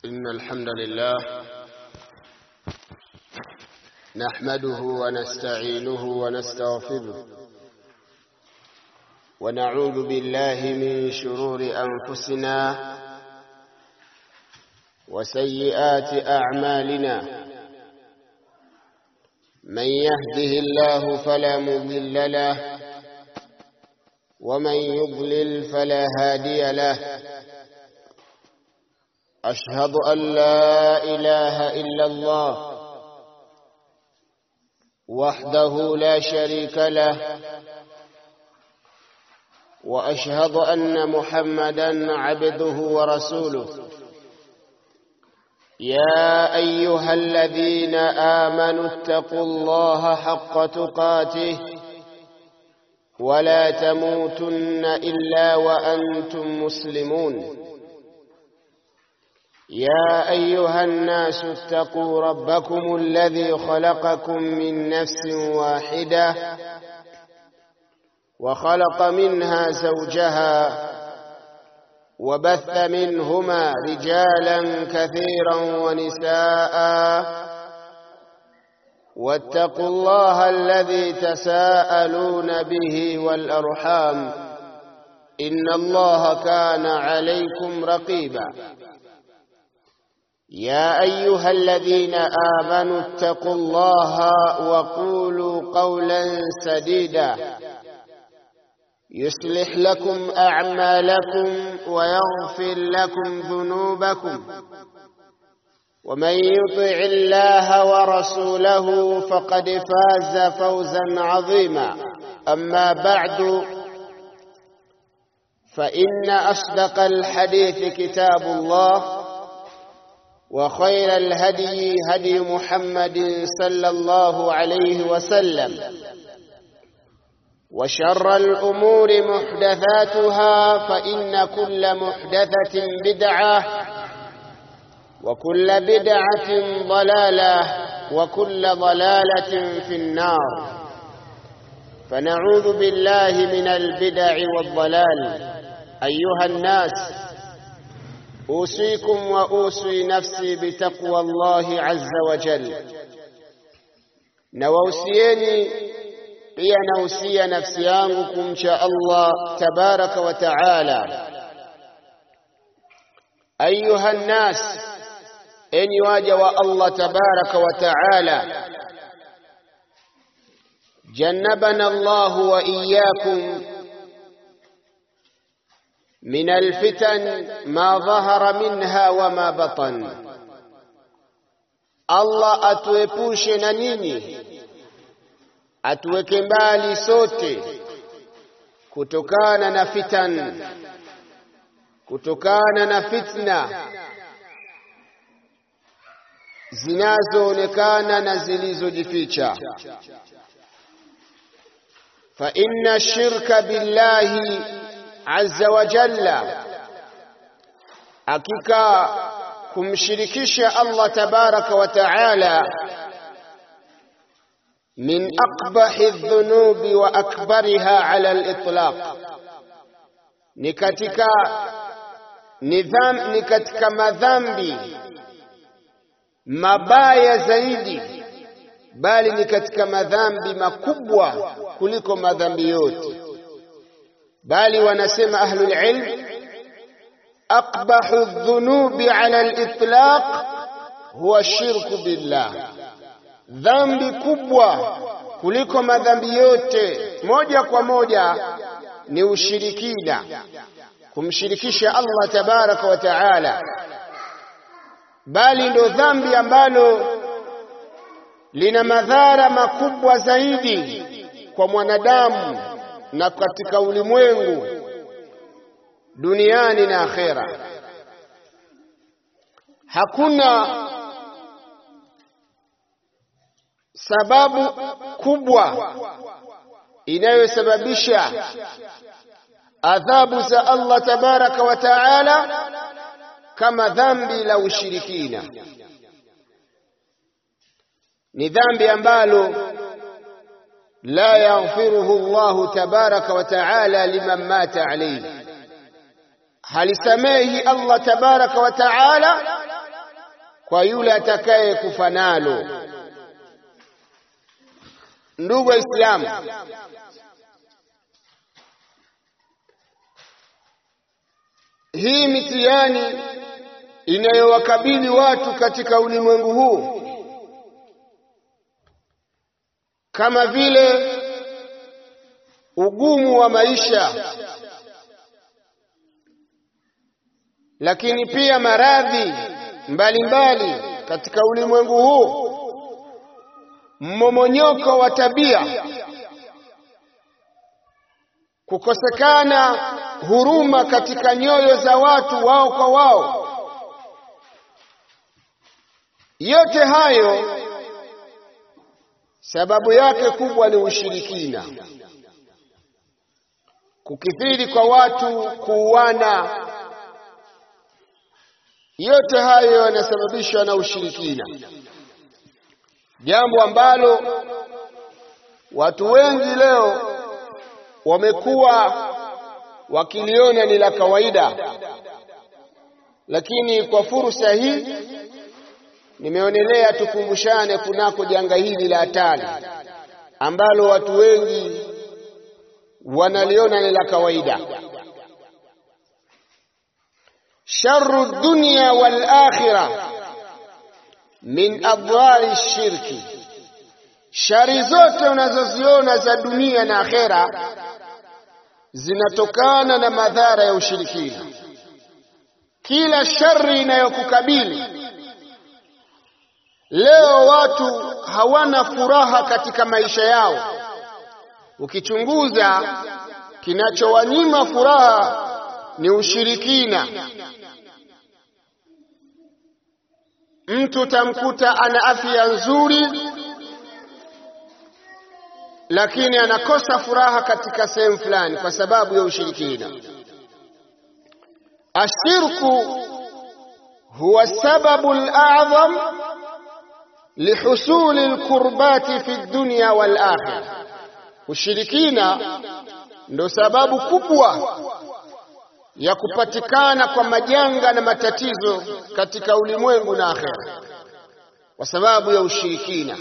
إن الحمد لله نحمده ونستعينه ونستغفره ونعوذ بالله من شرور أنفسنا وسيئات أعمالنا من يهده الله فلا مضل له ومن يضلل فلا هادي له أشهد أن لا إله إلا الله وحده لا شريك له وأشهد أن محمدا عبده ورسوله يا أيها الذين آمنوا اتقوا الله حق تقاته ولا تموتن إلا وأنتم مسلمون يا أيها الناس اتقوا ربكم الذي خلقكم من نفس واحدة وخلق منها زوجها وبث منهما رجالا كثيرا ونساء واتقوا الله الذي تساءلون به والأرحام إن الله كان عليكم رقيبا يا أيها الذين آمنوا اتقوا الله وقولوا قولا سديدا يصلح لكم أعمالكم ويغفر لكم ذنوبكم ومن يطع الله ورسوله فقد فاز فوزا عظيما أما بعد فإن أصدق الحديث كتاب الله وخير الهدي هدي محمد صلى الله عليه وسلم وشر الأمور محدثاتها فإن كل محدثة بدعة وكل بدعة ضلالة وكل ضلالة في النار فنعوذ بالله من البدع والضلال أيها الناس أوصيكم وأوصي نفسي بتقوى الله عز وجل نووسيني pia nausia nafsi yangu kumcha Allah tabaraka wa taala. Ayuha nnas, enyi waja wa Allah tabaraka wa taala, jannabana Allahu wa iyyakum من الفتن ما ظهر منها وما بطن الله atuepushe na nini atuweke mbali sote kutokana na fitan kutokana na fitna zinazoonekana na zilizojificha fa inna shirka billahi azza wa jalla hakika kumshirikisha Allah tabaraka wa taala من أقبح الذنوب وأكبرها على الإطلاق نكتك نظام نكتك مذنبي mabaya zaidi bali ni katika madhambi makubwa kuliko madhambi yote bali wanasema ahlul ilm aqbahu dhunubi ala al-itlaq huwa shirku billah dhambi kubwa kuliko madhambi yote moja kwa moja ni ushirikina kumshirikisha Allah tabaraka wa taala bali ndo dhambi ambalo lina madhara makubwa zaidi kwa mwanadamu na katika ulimwengu duniani na akhera hakuna sababu kubwa inayosababisha adhabu za Allah tabaraka wa taala kama dhambi la ushirikina. Ni dhambi ambalo la yaghfiruhu Allahu tabaraka wa taala liman mata alayhi, halisamehi Allah tabaraka wa taala kwa yule atakaye kufa nalo. Ndugu Waislamu, hii mitihani inayowakabili watu katika ulimwengu huu kama vile ugumu wa maisha, lakini pia maradhi mbalimbali katika ulimwengu huu, mmomonyoko wa tabia, kukosekana huruma katika nyoyo za watu wao kwa wao, yote hayo sababu yake kubwa ni ushirikina, kukithiri kwa watu kuuana. Yote hayo yanasababishwa na ushirikina, jambo ambalo watu wengi leo wamekuwa wakiliona ni la kawaida, lakini kwa fursa hii nimeonelea tukumbushane kunako janga hili la hatari ambalo watu wengi wanaliona ni la kawaida. Sharru dunya wal akhirah min adwari shirki, shari zote unazoziona za dunia na akhera zinatokana na madhara ya ushirikina. Kila shari inayokukabili Leo watu hawana furaha katika maisha yao. Ukichunguza, kinachowanyima furaha ni ushirikina. Mtu utamkuta ana afya nzuri, lakini anakosa furaha katika sehemu fulani kwa sababu ya ushirikina. Ashirku huwa sababu al-a'zam lihusuli lkurbati fi dunya wal akhirah, ushirikina ndo sababu kubwa ya kupatikana kwa majanga na matatizo katika ulimwengu na akhera, kwa sababu ya ushirikina.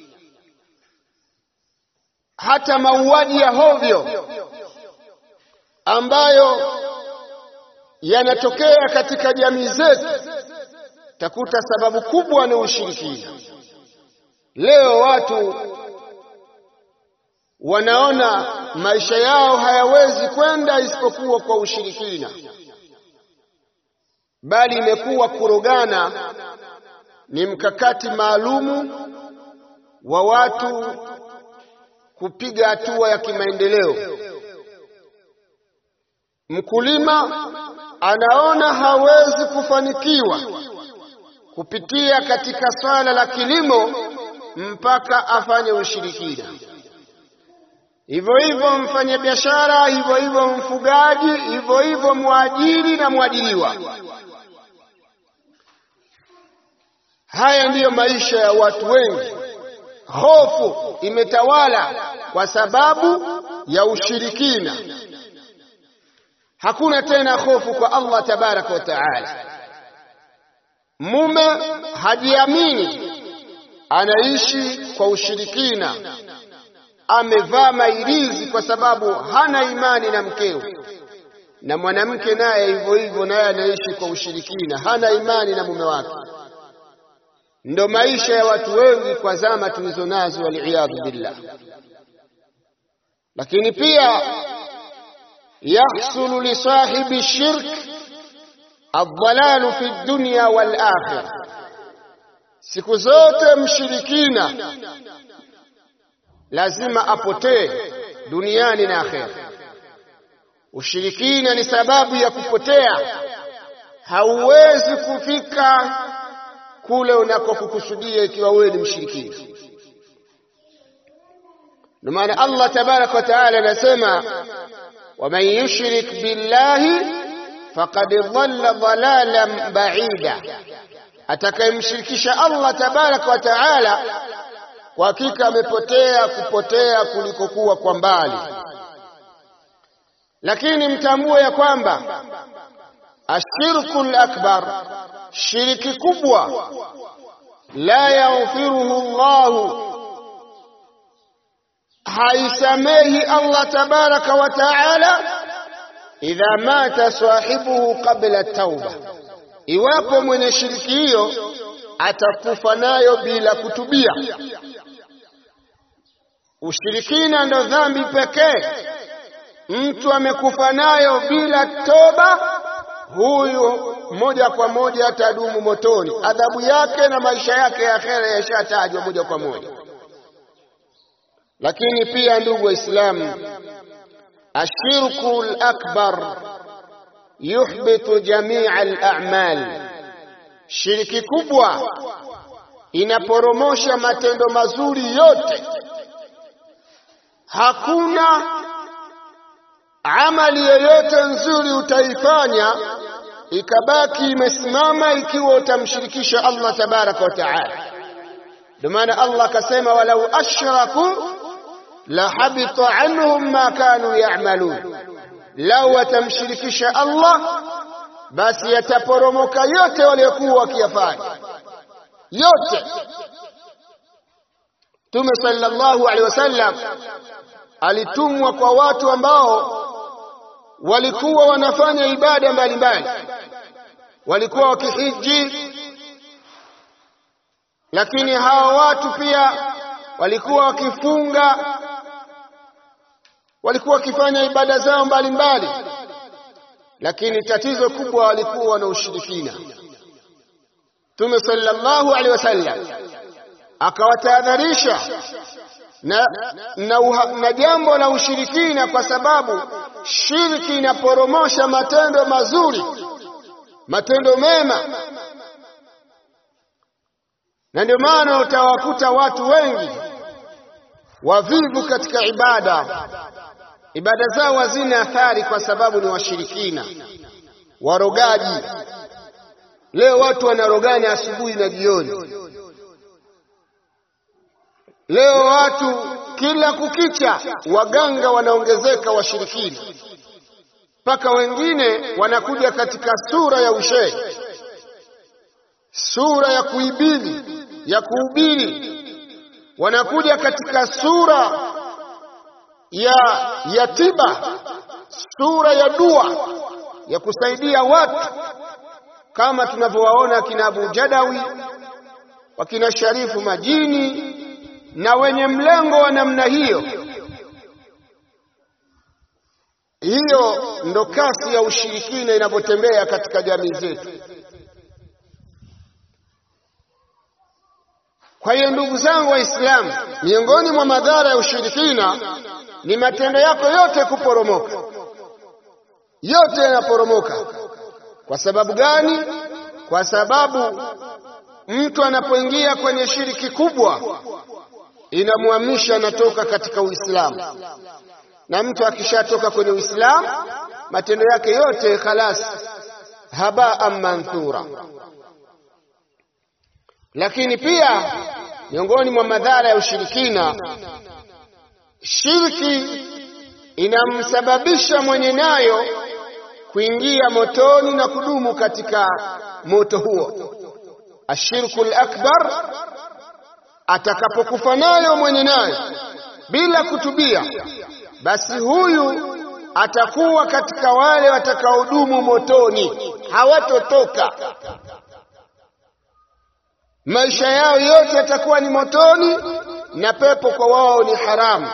Hata mauaji ya hovyo ambayo yanatokea katika jamii zetu, takuta sababu kubwa ni ushirikina. Leo watu wanaona maisha yao hayawezi kwenda isipokuwa kwa ushirikina, bali imekuwa kurogana ni mkakati maalumu wa watu kupiga hatua ya kimaendeleo. Mkulima anaona hawezi kufanikiwa kupitia katika swala la kilimo mpaka afanye ushirikina. Hivyo hivyo mfanyabiashara, hivyo hivyo mfugaji, hivyo hivyo mwajiri na mwajiriwa. Haya ndiyo maisha ya watu wengi. Hofu imetawala kwa sababu ya ushirikina. Hakuna tena hofu kwa Allah tabaraka wa taala. Mume hajiamini, anaishi kwa ushirikina, amevaa mairizi kwa sababu hana imani na mkewe, na mwanamke naye hivyo hivyo, naye anaishi kwa ushirikina, hana imani na mume wake. Ndo maisha ya watu wengi kwa zama tulizo nazo, waliyadhu billah. Lakini pia yahsulu li sahibi shirk aldalalu fi dunya wal akhirah, siku zote mshirikina lazima apotee duniani na akhera. Ushirikina ni sababu ya kupotea, hauwezi kufika kule unakokukusudia ikiwa wewe ni mshirikina. Ndio maana Allah tabaraka wa taala anasema, waman yushrik billahi faqad dhalla dhalalan ba'ida, atakayemshirikisha Allah tabaraka wa taala kwa hakika amepotea kupotea kulikokuwa kwa mbali. Lakini mtambue ya kwamba ashirku akbar shiriki kubwa la yaghfiruhu Allahu haisamehi Allah tabaraka wa taala idha mata sahibuhu qabla tauba, iwapo mwenye shiriki hiyo atakufa nayo bila kutubia. Ushirikina ndo dhambi pekee mtu amekufa nayo bila toba, huyu moja kwa moja atadumu motoni. Adhabu yake na maisha yake ya akhera yashatajwa moja kwa moja. Lakini pia ndugu Waislamu, ashirku lakbar yuhbitu jamia alamal, shiriki kubwa inaporomosha matendo mazuri yote. Hakuna amali yoyote nzuri utaifanya ikabaki imesimama ikiwa utamshirikisha Allah tabaraka wa taala. Ndio maana Allah akasema, walau ashraku la habita anhum ma kanu ya'malun, lau watamshirikisha Allah basi yataporomoka yote waliokuwa wakiyafanya yote. Mtume sallallahu alaihi wasallam alitumwa kwa watu ambao walikuwa wanafanya ibada mbalimbali, walikuwa wakihiji, lakini hawa watu pia walikuwa wakifunga, walikuwa wakifanya ibada zao mbalimbali, lakini tatizo kubwa walikuwa na ushirikina. Mtume sallallahu alaihi wasallam akawatahadharisha na, na, na jambo la ushirikina, kwa sababu shirki inaporomosha matendo mazuri, matendo mema, na ndio maana utawakuta watu wengi wavivu katika ibada. Ibada zao hazina athari kwa sababu ni washirikina, warogaji. Leo watu wanarogana asubuhi na jioni. Leo watu kila kukicha, waganga wanaongezeka washirikina, mpaka wengine wanakuja katika sura ya ushehe, sura ya kuibili, ya kuhubiri, wanakuja katika sura ya ya tiba, sura ya dua, ya kusaidia watu, kama tunavyowaona akina Abu Jadawi, wakina Sharifu Majini na wenye mlengo wa namna hiyo. Hiyo ndo kasi ya ushirikina inavyotembea katika jamii zetu. Kwa hiyo ndugu zangu Waislamu, miongoni mwa madhara ya ushirikina ni matendo yako yote kuporomoka, yote yanaporomoka. Kwa sababu gani? Kwa sababu mtu anapoingia kwenye shiriki kubwa inamhamisha anatoka katika Uislamu, na mtu akishatoka kwenye Uislamu matendo yake yote khalas, habaan manthura. Lakini pia miongoni mwa madhara ya ushirikina, shirki inamsababisha mwenye nayo kuingia motoni na kudumu katika moto huo. Ashirku al-akbar atakapokufa nayo mwenye nayo bila kutubia, basi huyu atakuwa katika wale watakaodumu motoni, hawatotoka. Maisha yao yote yatakuwa ni motoni, na pepo kwa wao ni haramu.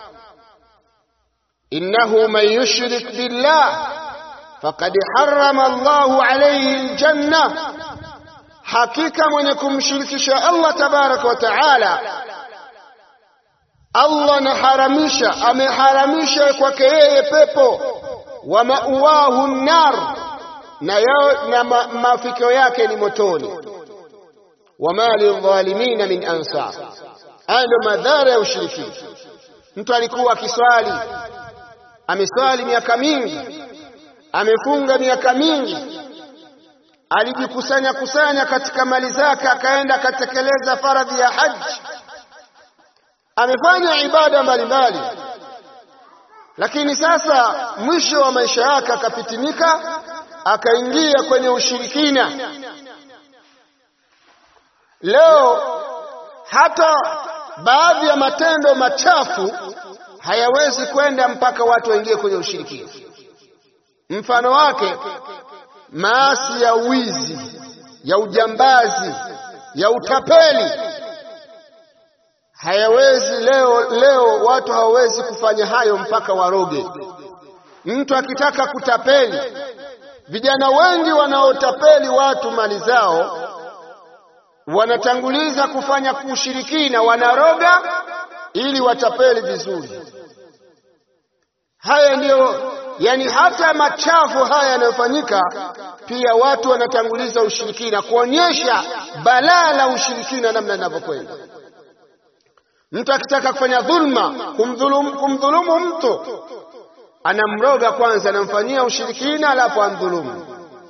innahu man yushrik billah faqad harrama Allahu alayhi aljanna Hakika mwenye kumshirikisha Allah tabaraka wa taala, Allah anaharamisha, ameharamisha kwake yeye pepo. Wa mauwahu nnar, na, na ma, mafikio yake ni motoni. Wama lidhalimina min ansar. Haya ndio madhara ya ushirikina. Mtu alikuwa akiswali, ameswali miaka mingi, amefunga miaka mingi alijikusanya kusanya katika mali zake, akaenda akatekeleza faradhi ya haji, amefanya ibada mbalimbali, lakini sasa mwisho wa maisha yake akafitinika, akaingia kwenye ushirikina, leo hata baadhi ya matendo machafu hayawezi kwenda mpaka watu waingie kwenye ushirikina. Mfano wake maasi ya wizi, ya ujambazi, ya utapeli hayawezi leo. Leo watu hawawezi kufanya hayo mpaka waroge. Mtu akitaka kutapeli, vijana wengi wanaotapeli watu mali zao wanatanguliza kufanya kushirikina, wanaroga ili watapeli vizuri. Haya ndiyo yani, hata machafu haya yanayofanyika pia watu wanatanguliza ushirikina, kuonyesha balaa la ushirikina namna linavyokwenda. Mtu akitaka kufanya dhulma, kumdhulumu, kumdhulumu mtu anamroga kwanza, anamfanyia ushirikina, alafu amdhulumu.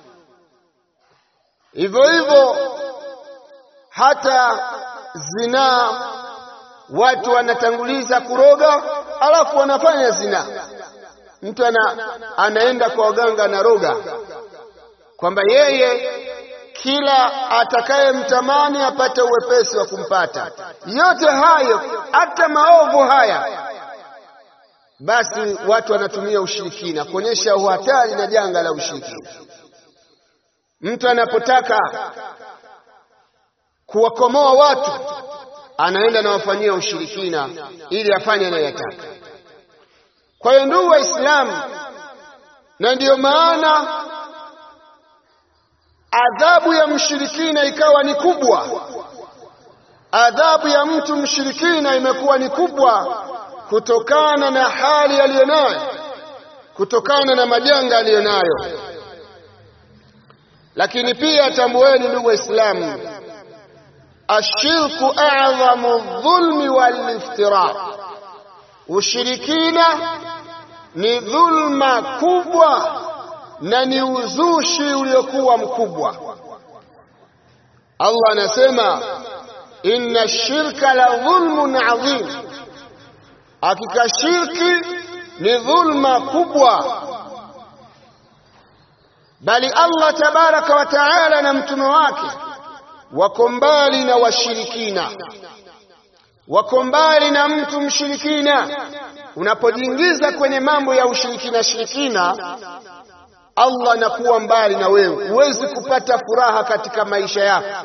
Hivyo hivyo hata zinaa watu wanatanguliza kuroga, alafu wanafanya zinaa. Mtu ana, anaenda kwa waganga anaroga kwamba yeye kila atakayemtamani apate uwepesi wa kumpata. Yote hayo hata maovu haya, basi watu wanatumia ushirikina kuonyesha uhatari na janga la ushirikina. Mtu anapotaka kuwakomoa watu anaenda na wafanyia ushirikina ili afanye anayoyataka. Kwa hiyo ndugu Waislamu, na ndiyo maana adhabu ya mshirikina ikawa ni kubwa. Adhabu ya mtu mshirikina imekuwa ni kubwa kutokana na hali aliyonayo, kutokana na majanga aliyonayo. Lakini pia tambueni, ndugu Waislamu, ashirku a'dhamu dhulmi wal iftira, ushirikina ni dhulma kubwa na ni uzushi uliokuwa mkubwa. Allah anasema inna shirka la dhulmun adhim, hakika shirki ni dhulma kubwa. Bali Allah tabaraka wa taala na mtume wake wako mbali na washirikina, wako mbali na mtu mshirikina. Unapojiingiza kwenye mambo ya ushirikina shirikina, Allah anakuwa mbali na wewe. Huwezi kupata furaha katika maisha yako,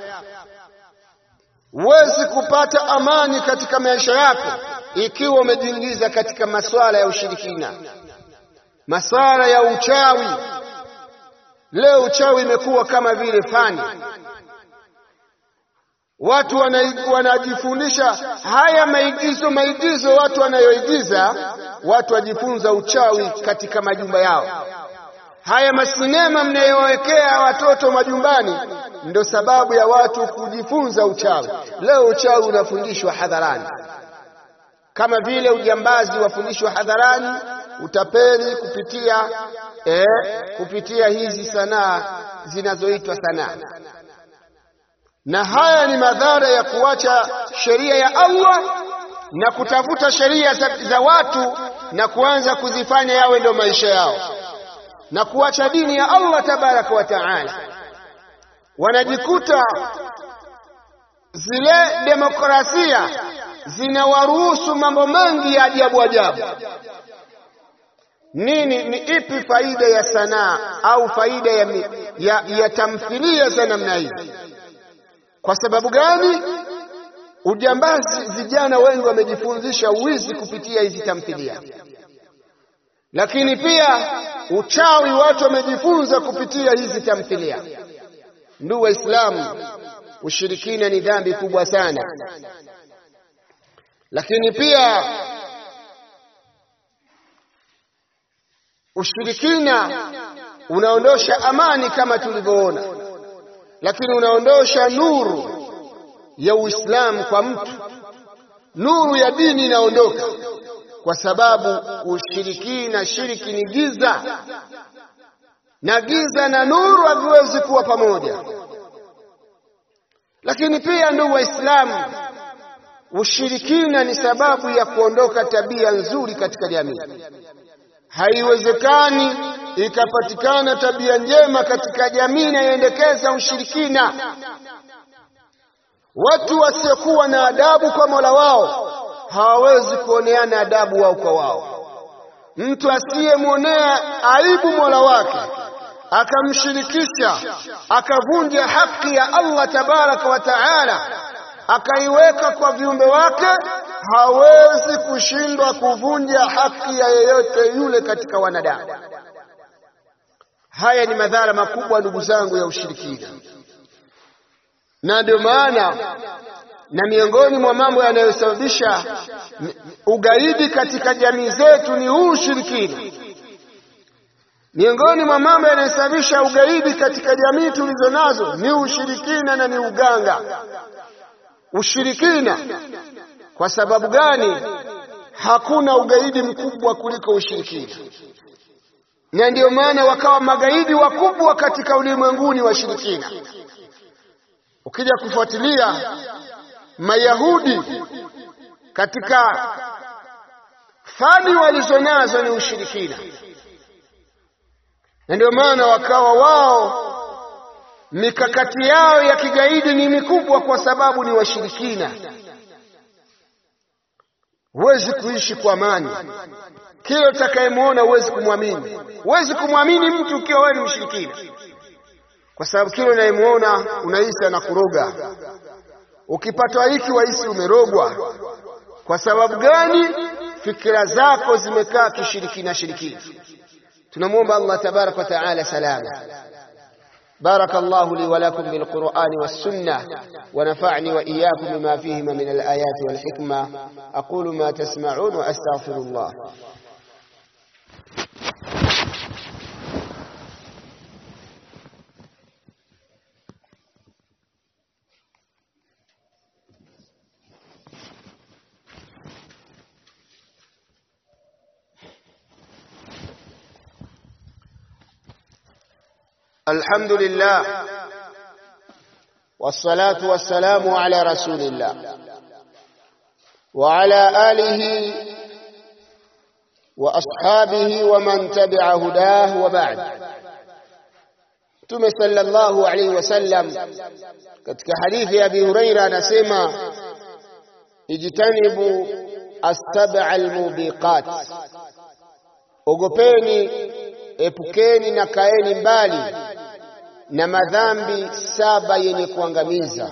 huwezi kupata amani katika maisha yako ikiwa umejiingiza katika masuala ya ushirikina, masuala ya uchawi. Leo uchawi imekuwa kama vile fani watu wanajifundisha haya maigizo maigizo, watu wanayoigiza, watu wajifunza uchawi katika majumba yao. Haya masinema mnayowekea watoto majumbani ndo sababu ya watu kujifunza uchawi. Leo uchawi unafundishwa hadharani, kama vile ujambazi wafundishwa hadharani, utapeli kupitia eh, kupitia hizi sanaa zinazoitwa sanaa na haya ni madhara ya kuacha sheria ya Allah na kutafuta sheria za, za watu na kuanza kuzifanya yawe ndio maisha yao na kuacha dini ya Allah tabaraka wa taala. Wanajikuta zile demokrasia zinawaruhusu mambo mengi ya ajabu ajabu. Nini, ni ipi faida ya sanaa au faida ya, ya, ya tamthilia za namna hii? Kwa sababu gani? Ujambazi, vijana wengi wamejifundisha wizi kupitia hizi tamthilia, lakini pia uchawi watu wamejifunza kupitia hizi tamthilia. Ndugu Waislamu, ushirikina ni dhambi kubwa sana, lakini pia ushirikina unaondosha amani kama tulivyoona lakini unaondosha nuru ya Uislamu kwa mtu, nuru ya dini inaondoka, kwa sababu ushirikina, shiriki ni giza, na giza na nuru haviwezi kuwa pamoja. Lakini pia, ndugu Waislamu, ushirikina ni sababu ya kuondoka tabia nzuri katika jamii. Haiwezekani ikapatikana tabia njema katika jamii inayoendekeza ushirikina. watu wasiokuwa na adabu kwa Mola wao hawawezi kuoneana adabu wao kwa wao. Mtu asiyemwonea aibu Mola wake akamshirikisha akavunja haki ya Allah tabaraka wa taala akaiweka kwa viumbe wake, hawezi kushindwa kuvunja haki ya yeyote yule katika wanadamu. Haya ni madhara makubwa, ndugu zangu, ya ushirikina, na ndio maana na miongoni mwa mambo yanayosababisha ugaidi katika jamii zetu ni huu ushirikina. Miongoni mwa mambo yanayosababisha ugaidi katika jamii tulizo nazo ni ushirikina na ni uganga. Ushirikina. Kwa sababu gani? Hakuna ugaidi mkubwa kuliko ushirikina, na ndiyo maana wakawa magaidi wakubwa katika ulimwenguni washirikina. Ukija kufuatilia Mayahudi katika fani walizonazo ni ushirikina, na ndio maana wakawa wao mikakati yao ya kigaidi ni mikubwa, kwa sababu ni washirikina. Huwezi kuishi kwa amani, kila utakayemwona huwezi kumwamini. Huwezi kumwamini mtu ukiwa wewe ni mshirikina, kwa sababu kila unayemwona unahisi anakuroga. Ukipatwa hiki wahisi umerogwa. Kwa sababu gani? Fikira zako zimekaa kishirikina shirikina. Tunamwomba Allah tabaraka wa taala salama. بارك الله لي ولكم بالقرآن والسنة ونفعني وإياكم بما فيهما من الآيات والحكمة أقول ما تسمعون وأستغفر الله الحمد لله والصلاة والسلام على رسول الله وعلى آله وأصحابه ومن تبع هداه وبعد Mtume sallallahu alaihi wasallam katika hadithi ya Abi Huraira anasema ijtanibu as-sab'a al-mubiqat, ogopeni epukeni na kaeni mbali na madhambi saba yenye kuangamiza.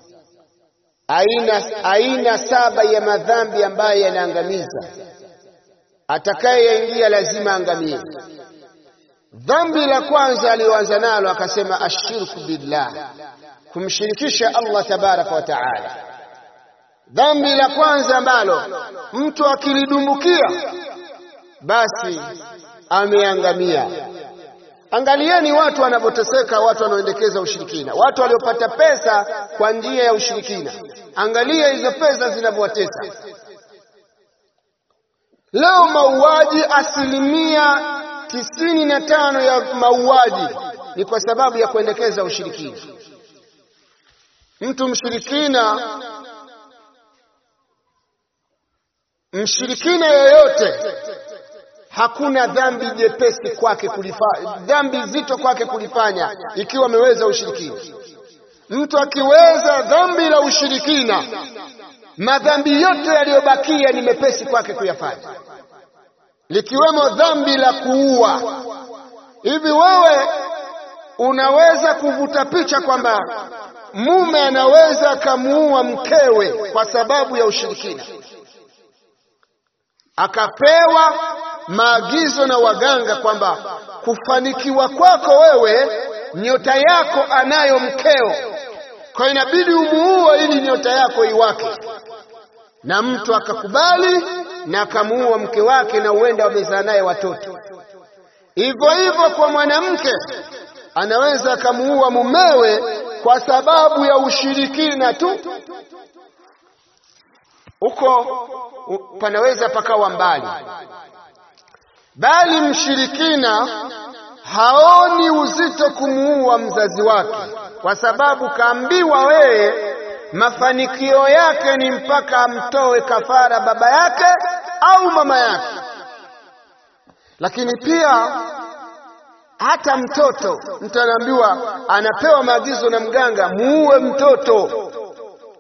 Aina, aina saba ya madhambi ambayo yanaangamiza, atakayeyaingia lazima angamie. Dhambi la kwanza aliyoanza nalo akasema ashirku billah, kumshirikisha Allah tabaraka wa taala. Dhambi la kwanza ambalo mtu akilidumbukia basi ameangamia. Angalieni watu wanavyoteseka, watu wanaoendekeza ushirikina, watu waliopata pesa kwa njia ya ushirikina. Angalia hizo pesa zinavyowatesa. Leo mauaji, asilimia tisini na tano ya mauaji ni kwa sababu ya kuendekeza ushirikina. Mtu mshirikina, mshirikina yoyote hakuna dhambi jepesi kwake kulifanya, dhambi zito kwake kulifanya ikiwa ameweza ushirikina. Mtu akiweza dhambi la ushirikina, madhambi yote yaliyobakia ni mepesi kwake kuyafanya, likiwemo dhambi la kuua. Hivi wewe unaweza kuvuta picha kwamba mume anaweza akamuua mkewe kwa sababu ya ushirikina, akapewa maagizo na waganga kwamba kufanikiwa kwako wewe, nyota yako anayo mkeo, kwa inabidi umuue ili nyota yako iwake. Na mtu akakubali na akamuua mke wake, na huenda wamezaa naye watoto. Hivyo hivyo kwa mwanamke, anaweza akamuua mumewe kwa sababu ya ushirikina tu. Huko panaweza pakawa mbali bali mshirikina haoni uzito kumuua mzazi wake, kwa sababu kaambiwa wewe, mafanikio yake ni mpaka amtoe kafara baba yake au mama yake. Lakini pia hata mtoto, mtu anaambiwa, anapewa maagizo na mganga, muue mtoto.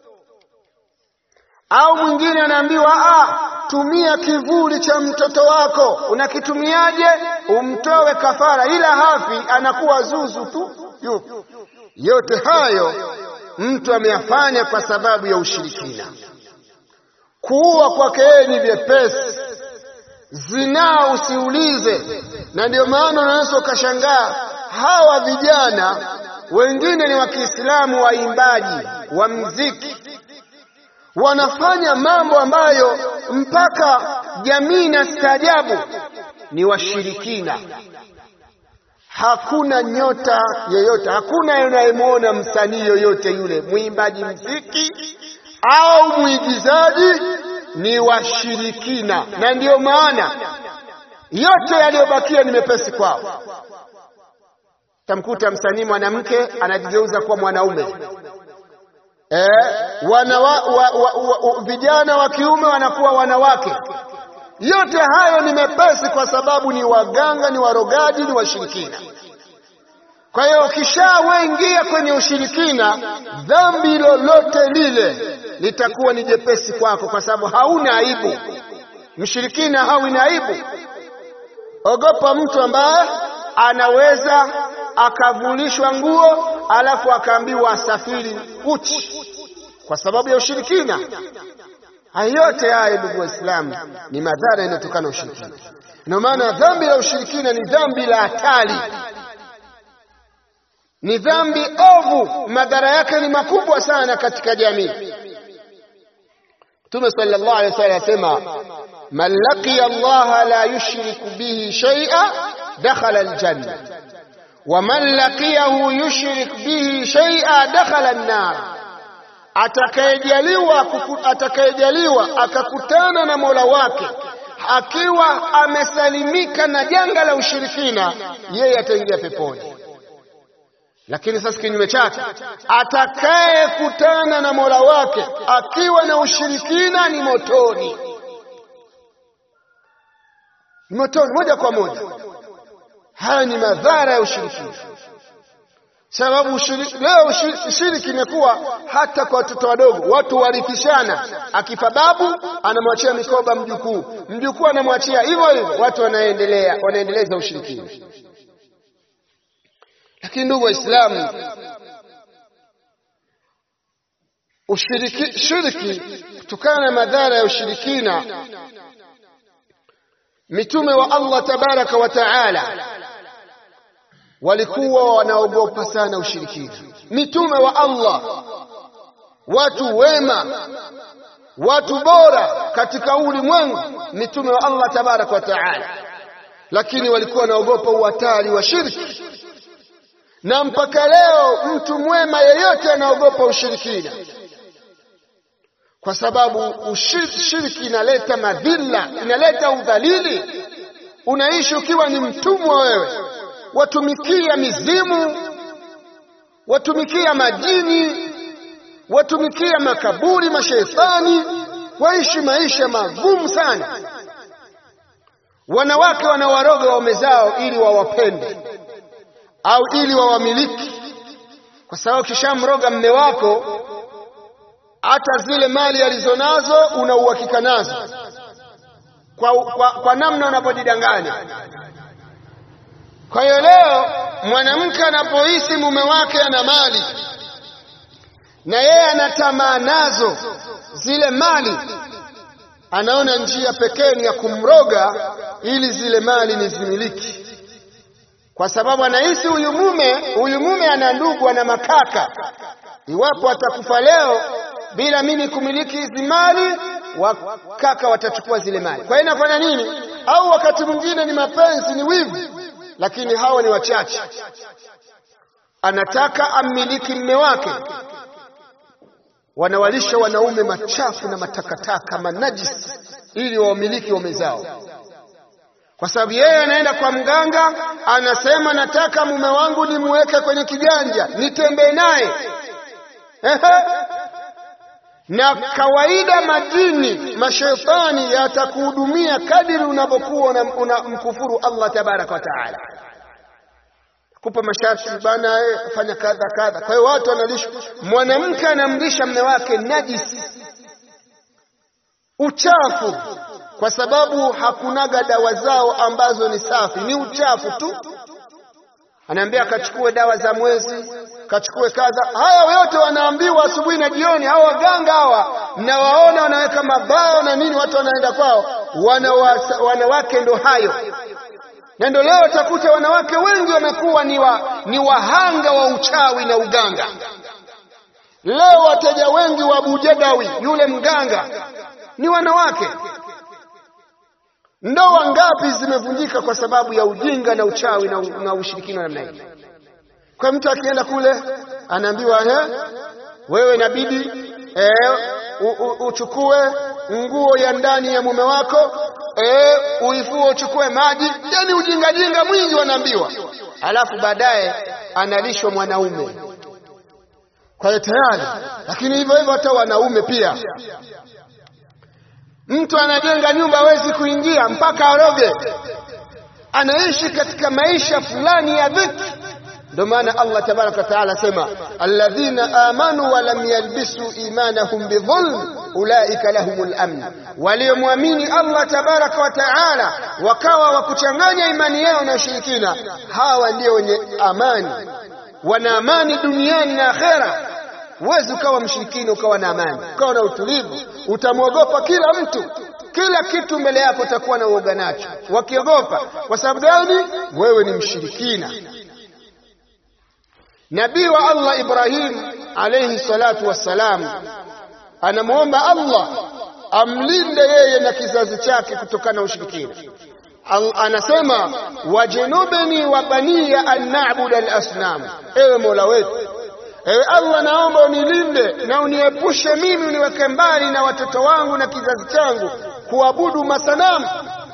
au mwingine anaambiwa ah, tumia kivuli cha mtoto wako. Unakitumiaje? Umtowe kafara, ila hafi, anakuwa zuzu tu yupo. Yote hayo mtu ameyafanya kwa sababu ya ushirikina. Kuua kwake yeye ni vyepesi, zinaa usiulize. Na ndio maana unaweza ukashangaa hawa vijana wengine ni wa Kiislamu, waimbaji wa mziki wanafanya mambo ambayo mpaka jamii na staajabu, ni washirikina. Hakuna nyota yoyote, hakuna unayemwona msanii yoyote yule, mwimbaji mziki au mwigizaji, ni washirikina. Na ndiyo maana yote yaliyobakia ni mepesi kwao. Tamkuta msanii mwanamke anajigeuza kuwa mwanaume eh, wana wa, wa, wa, wa, vijana wa kiume wanakuwa wanawake. Yote hayo ni mepesi kwa sababu ni waganga, ni warogaji, ni washirikina. Kwa hiyo ukishawaingia kwenye ushirikina, dhambi lolote lile litakuwa ni jepesi kwako, kwa sababu hauna aibu. Mshirikina hawi na aibu. Ogopa mtu ambaye anaweza akavulishwa nguo alafu akaambiwa asafiri uchi kwa sababu ya ushirikina. Haya yote haya, ndugu Waislamu, ni madhara yanayotokana na ushirikina. Ndio maana dhambi la ushirikina ni dhambi la hatari, ni dhambi ovu, madhara yake ni makubwa sana katika jamii. Mtume sallallahu alaihi wasallam asema, man laqiya Allah la yushriku bihi shay'a dakhala aljanna wa man laqiyahu yushrik bihi shay'a dakhala an-nar, atakayejaliwa atakayejaliwa akakutana na Mola wake akiwa amesalimika na janga la ushirikina, yeye ataingia peponi. Lakini sasa kinyume chake, atakayekutana na Mola wake akiwa na ushirikina ni motoni, ni motoni moja kwa moja. Haya ni madhara ya ushirikina, sababu ushiriki, leo shiriki imekuwa hata kwa watoto wadogo, watu warithishana. Akifa babu anamwachia mikoba mjukuu, mjukuu anamwachia hivyo hivyo, watu wanaendelea wanaendeleza ushirikina. Lakini ndugu Waislamu, ushiriki shiriki, kutokana na madhara ya ushirikina, mitume wa Allah tabaraka wa taala walikuwa wanaogopa sana ushirikina. Mitume wa Allah, watu wema, watu bora katika ulimwengu, mitume wa Allah tabaraka wa taala, lakini walikuwa wanaogopa uhatari wa shirki, na mpaka leo mtu mwema yeyote anaogopa ushirikina, kwa sababu ushiriki inaleta madhila, inaleta udhalili. Unaishi ukiwa ni mtumwa wewe watumikia mizimu, watumikia majini, watumikia makaburi, mashetani, waishi maisha magumu sana. Wanawake wanawaroga waume zao ili wawapende au ili wawamiliki, kwa sababu kishamroga mme wako, hata zile mali alizonazo una uhakika nazo kwa, kwa, kwa namna unapojidanganya. Kwa hiyo leo mwanamke anapohisi mume wake ana mali na yeye ana tamaa nazo zile mali, anaona njia pekee ni ya kumroga ili zile mali nizimiliki, kwa sababu anahisi huyu mume huyu mume ana ndugu, ana makaka, iwapo atakufa leo bila mimi kumiliki hizi mali, wakaka watachukua zile mali. Kwa hiyo inafanya nini? Au wakati mwingine ni mapenzi, ni wivu lakini hawa ni wachache. Anataka ammiliki mme wake, wanawalisha wanaume machafu na matakataka manajisi, ili wawamiliki waume zao, kwa sababu yeye anaenda kwa mganga, anasema nataka mume wangu nimweke kwenye kiganja, nitembee naye na kawaida majini mashetani yatakuhudumia kadiri unavyokuwa unamkufuru Allah tabaraka wa taala, kupa masharti bana, fanya kadha kadha. Kwa hiyo watu wanalisha, mwanamke anamlisha mme wake najisi, uchafu, kwa sababu hakunaga dawa zao ambazo ni safi, ni uchafu tu. Anaambia kachukue dawa za mwezi, kachukue kadha. Haya yote wanaambiwa asubuhi na jioni. Hawa waganga hawa mnawaona, wanaweka mabao na nini, watu wanaenda kwao, wanawasa, wanawake ndo hayo na ndio leo utakuta wanawake wengi wamekuwa ni, wa, ni wahanga wa uchawi na uganga. Leo wateja wengi wa Bujadawi yule mganga ni wanawake. Ndoa ngapi zimevunjika kwa sababu ya ujinga na uchawi na, na ushirikina namna hii? Kwa mtu akienda kule anaambiwa eh, wewe inabidi eh, uchukue nguo ya ndani ya mume wako eh, uifue uchukue maji, yani ujinga jinga mwingi wanaambiwa, alafu baadaye analishwa mwanaume. Kwa hiyo tayari, lakini hivyo hivyo hata wanaume pia Mtu anajenga nyumba hawezi kuingia mpaka aroge, anaishi katika maisha fulani ya dhiki. Ndio maana Allah tabaraka wa taala asema alladhina amanu wa lam yalbisu imanahum bidhulm ulaika lahumul amn, waliomwamini Allah tabaraka wa taala wakawa wakuchanganya imani yao na ushirikina, hawa ndio wenye amani, wana amani duniani na akhera. Huwezi ukawa mshirikini ukawa na amani ukawa na utulivu, utamwogopa kila mtu, kila kitu mbele yako utakuwa na uoga nacho, wakiogopa. Kwa sababu gani? Wewe ni mshirikina. Nabii wa Allah Ibrahim alayhi salatu wassalam anamwomba Allah amlinde yeye na kizazi chake kutokana na ushirikina. Anasema wajnubni wa baniya an na'budu al-asnam, ewe Mola wetu Ewe Allah, naomba unilinde na uniepushe mimi, uniweke mbali na watoto wangu na kizazi changu kuabudu masanamu.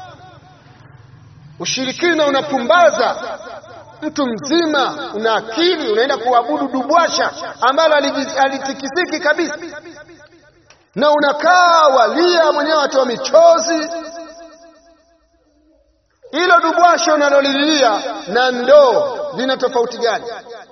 Ushirikina unapumbaza mtu mzima, una akili, unaenda kuabudu dubwasha ambalo alitikisiki kabisa, na unakaa walia mwenyewe, watoa michozi. Hilo dubwasha unalolilia na ndoo lina tofauti gani?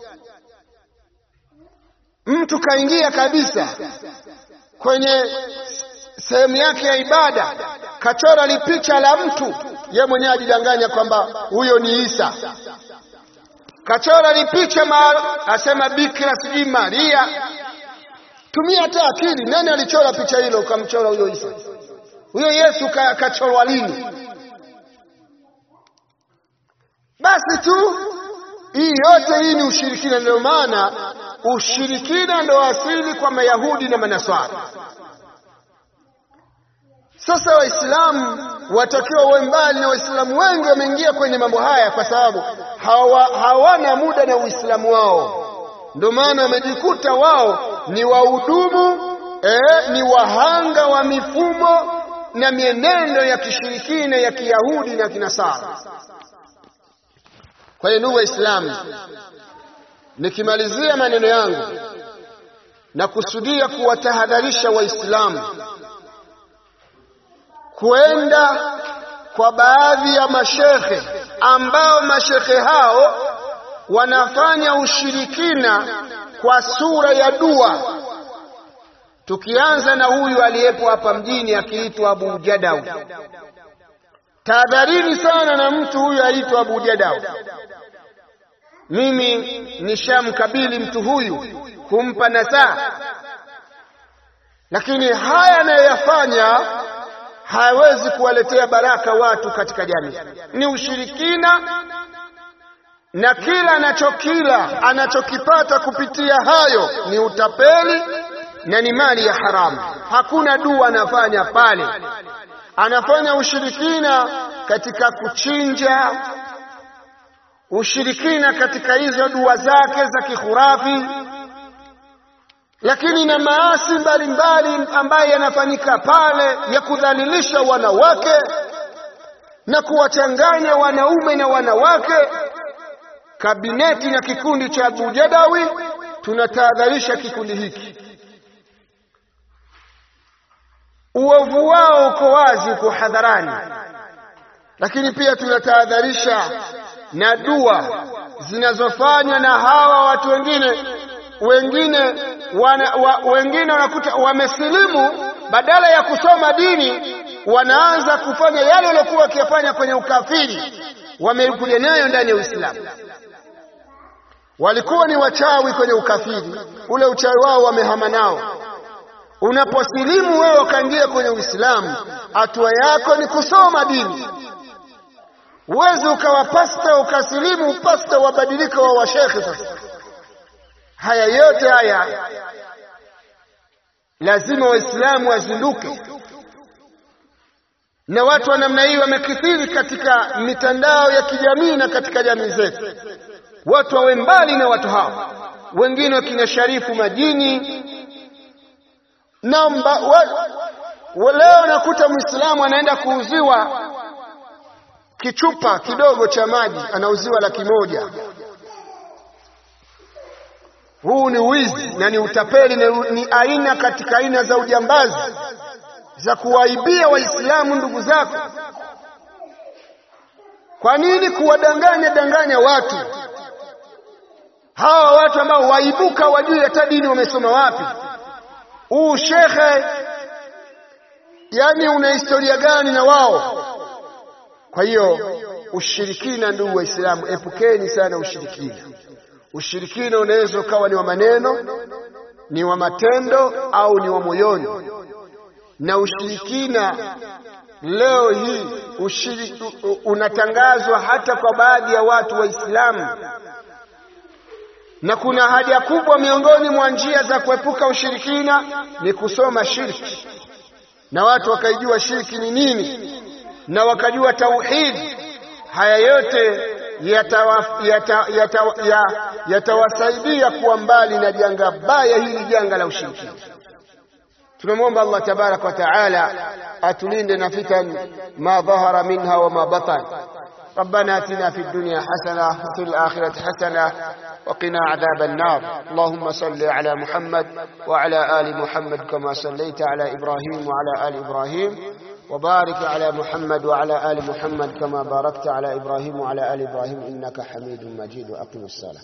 Mtu kaingia kabisa kwenye sehemu yake ya ibada, kachora lipicha la mtu, ye mwenyewe ajidanganya kwamba huyo ni Isa. Kachora lipicha ma asema Bikira sijui Maria. Tumia hata akili, nani alichora picha hilo ukamchora huyo Isa? Huyo Yesu kachorwa lini? Basi tu hii yote hii ni ushirikina. Ndio maana ushirikina ndo asili kwa Mayahudi na Manaswara. Sasa Waislamu watakiwa wawe mbali, na Waislamu wengi wameingia kwenye mambo haya kwa sababu hawa, hawana muda na Uislamu wao. Ndio maana wamejikuta wao ni wahudumu eh, ni wahanga wa mifumo na mienendo ya kishirikina ya Kiyahudi na Kinasara. Kwa hiyo ndugu Waislamu, nikimalizia maneno yangu na kusudia kuwatahadharisha Waislamu kwenda kwa baadhi ya mashekhe ambao mashekhe hao wanafanya ushirikina kwa sura ya dua. Tukianza na huyu aliyepo hapa mjini akiitwa Abu Jadau. Tahadharini sana na mtu huyu aitwa Abu Jadau. Mimi nishamkabili mtu huyu kumpa nasaha, lakini haya anayoyafanya hawezi kuwaletea baraka watu katika jamii. Ni ushirikina, na kila anachokila anachokipata kupitia hayo ni utapeli na ni mali ya haramu. Hakuna dua anafanya pale, anafanya ushirikina katika kuchinja, ushirikina katika hizo dua zake za kihurafi lakini na maasi mbalimbali ambayo yanafanyika pale ya kudhalilisha wanawake na kuwachanganya wanaume na wanawake. Kabineti na kikundi cha Abu Jadawi tunatahadharisha kikundi hiki, uovu wao uko wazi, uko hadharani, lakini pia tunatahadharisha na dua zinazofanywa na hawa watu wengine wengine wana, wa, wengine wanakuta wamesilimu badala ya kusoma dini wanaanza kufanya yale waliokuwa wakiyafanya kwenye ukafiri, wamekuja nayo ndani ya Uislamu. Walikuwa ni wachawi kwenye ukafiri, ule uchawi wao wamehama nao. Unaposilimu wewe ukaingia kwenye Uislamu, hatua yako ni kusoma dini. Uwezi ukawa pasta ukasilimu pasta wabadilika wa washekhe. Sasa haya yote haya lazima Waislamu wazinduke, na watu wa namna hii wamekithiri katika mitandao ya kijamii na katika jamii zetu. Watu wawe mbali na watu hao, wengine wakina Sharifu Majini namba wa, leo nakuta Muislamu anaenda kuuziwa kichupa kidogo cha maji anauziwa laki moja. Huu ni wizi na ni utapeli na ni aina katika aina za ujambazi za kuwaibia Waislamu ndugu zako. Kwa nini kuwadanganya danganya watu hawa, watu ambao waibuka wajui hata dini wamesoma wapi? Huu shekhe, yani una historia gani na wao? Kwa hiyo ushirikina, ndugu Waislamu, epukeni sana ushirikina. Ushirikina unaweza ukawa ni wa maneno, ni wa matendo, au ni wa moyoni. Na ushirikina leo hii ushiri, unatangazwa hata kwa baadhi ya watu Waislamu, na kuna haja kubwa miongoni mwa njia za kuepuka ushirikina ni kusoma shirki, na watu wakaijua shirki ni nini na wakajua tauhidi. Haya yote yatawasaidia yata, yata, yata kuwa mbali na janga baya hili, janga la ushirikina. Tunamwomba Allah tabaraka wa taala atulinde na fitan ma dhahara minha wa ma batan. ربنا اتنا في الدنيا حسنه وفي الاخره حسنه وقنا عذاب النار اللهم صل على محمد وعلى ال محمد كما صليت على ابراهيم وعلى ال ابراهيم وبارك على محمد وعلى ال محمد كما باركت على ابراهيم وعلى ال ابراهيم انك حميد مجيد واقم الصلاه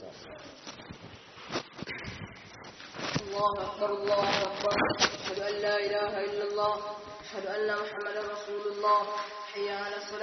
الله اكبر الله اكبر اشهد ان لا اله الا الله اشهد ان محمدا رسول الله حي على الصلاه